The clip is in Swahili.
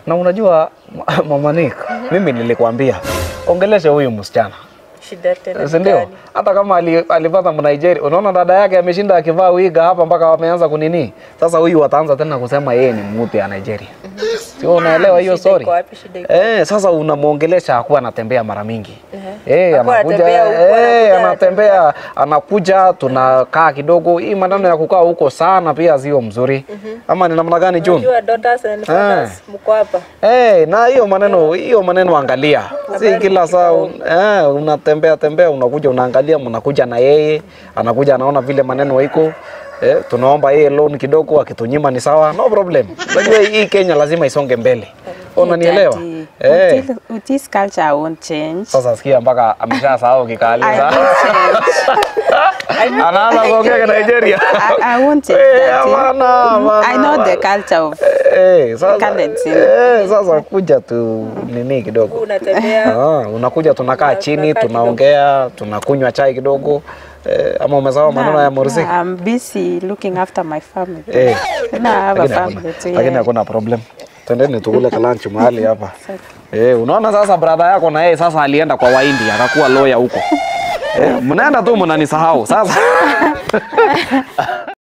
Na unajua Mama Nick, mimi nilikwambia ongeleshe huyu msichana Shida tena. si ndio? gani? Hata kama ali, alipata Mnigeria, unaona dada yake ameshinda akivaa wiga hapa mpaka wameanza kunini. Sasa huyu wataanza tena kusema yeye ni mtu ya Nigeria, sio? Unaelewa hiyo Shida story? iko wapi? Shida iko Eh, sasa unamwongelesha hakuwa anatembea mara mingi. Eh, Hakuwa anakuja anatembea huku, eh, anakuja, anatembea anakuja, tunakaa kidogo. Hii maneno ya kukaa huko sana pia sio mzuri. Ama ni namna gani June? Unajua daughters and fathers mko hapa. Eh, na hiyo maneno hiyo maneno angalia, si kila saa un- eh, unatembea tembea, unakuja unaangalia, mnakuja na yeye, anakuja anaona vile maneno iko eh, tunaomba yeye loan kidogo, akitunyima ni sawa, no problem. Unajua hii Kenya lazima isonge mbele, unanielewa? Daddy, Eh, until- with this culture I won't change. sasa sikia mpaka ameshasahau kikali I sasa. won't change. anaanza kuongea kwa Nigeria. I, I won't change. Eh, Daddy. hapana, hapana, I know the hapana. culture of Eh, sasa, Currency. eh, sasa kuja tu nini kidogo Unatembea Ah, unakuja tunakaa chini tunakaa tunaongea tunakunywa chai kidogo eh, ama umesahau maneno ya Morsi No, I'm busy looking after my family. eh, No, I have a lakini hakuna- family too. lakini yeah. hakuna problem twendeni tukule kalanchi mahali hapa eh, unaona sasa brother yako na yeye sasa alienda kwa Wahindi akakuwa lawyer huko eh, mnaenda tu mnanisahau sasa